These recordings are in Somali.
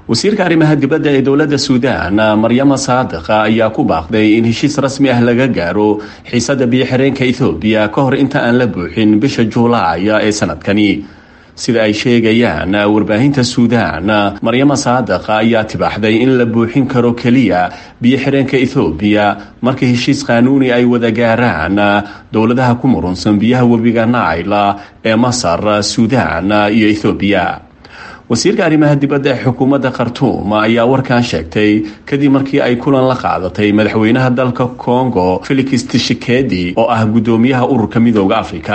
wasiirka arrimaha dibadda ee dowladda suudaan maryama saadiqa ayaa ku baaqday in heshiis rasmi ah laga gaaro xiisada biyo-xireenka ethoobiya ka hor inta aan la buuxin bisha juulaaya ee sanadkani sida ay sheegayaan warbaahinta suudaan maryama saadiqa ayaa tibaaxday in la buuxin karo keliya biyo-xireenka ethoobiya marka heshiis qaanuuni ay wada gaaraan dowladaha ku murunsan biyaha webiga naila ee masar suudaan iyo ethoobiya wasiirka arrimaha dibadda ee xukuumadda khartuum ayaa warkan sheegtay kadib markii ay kulan la qaadatay madaxweynaha dalka congo felix tishikedi oo ah guddoomiyaha ururka midooda afrika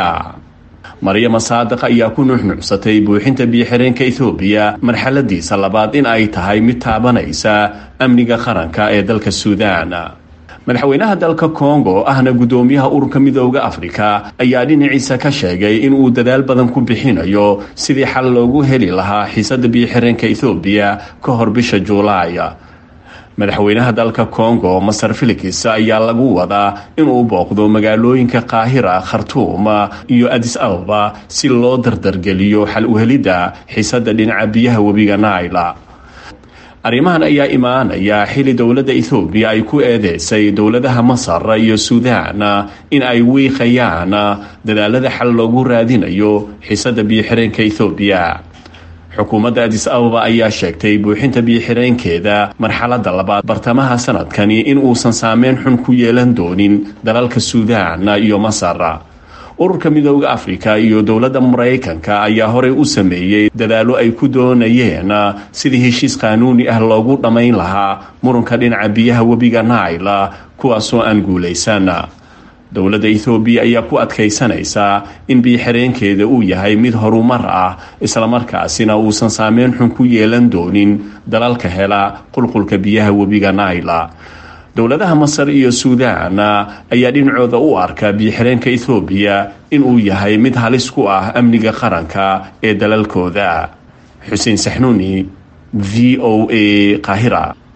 maryama saadiq ayaa ku nuuxnuucsatay buuxinta biyo-xireenka ethoobiya marxaladiisa labaad in ay tahay mid taabanaysa amniga qaranka ee dalka suudaan madaxweynaha dalka congo ahna guddoomiyaha ururka midooda afrika ayaa dhinaciisa ka sheegay in uu dadaal badan ku bixinayo sidii xal loogu heli lahaa xiisada biyo-xireenka ethoobiya ka hor bisha juulaaya madaxweynaha dalka congo masar felix ayaa lagu wadaa inuu booqdo magaalooyinka qaahira khartuum iyo adis ababa si loo dardargeliyo xal uhelidda xiisada dhinaca biyaha webiga naila arrimahan ayaa imaanaya xili dowladda ethoobiya ay ku eedeysay dowladaha masar iyo suudaan in ay wiiqayaan dadaalada xal loogu raadinayo xiisada biyo-xireenka ethoobiya xukuumadda adis ababa ayaa sheegtay buuxinta biyo-xireenkeeda marxaladda labaad bartamaha sanadkani in uusan saameyn xun ku yeelan doonin dalalka suudaan iyo masar ururka midooda afrika iyo dowladda maraykanka ayaa horey u sameeyey dadaallo ay ku doonayeen sidii heshiis qaanuuni ah loogu dhammayn lahaa muranka dhinaca biyaha webiga naila kuwaasoo aan guulaysan dowladda ethoobiya ayaa ku adkaysanaysaa in biyo-xireenkeeda uu yahay mid horumar ah islamarkaasina uusan saameyn xun ku yeelan doonin dalalka hela qulqulka biyaha webiga naila dowladaha masar iyo suudaan ayaa dhinacooda u arka biyo-xireenka ethoobiya inuu yahay mid halis ku ah amniga qaranka ee dalalkooda xuseen saxnuuni v o a qaahira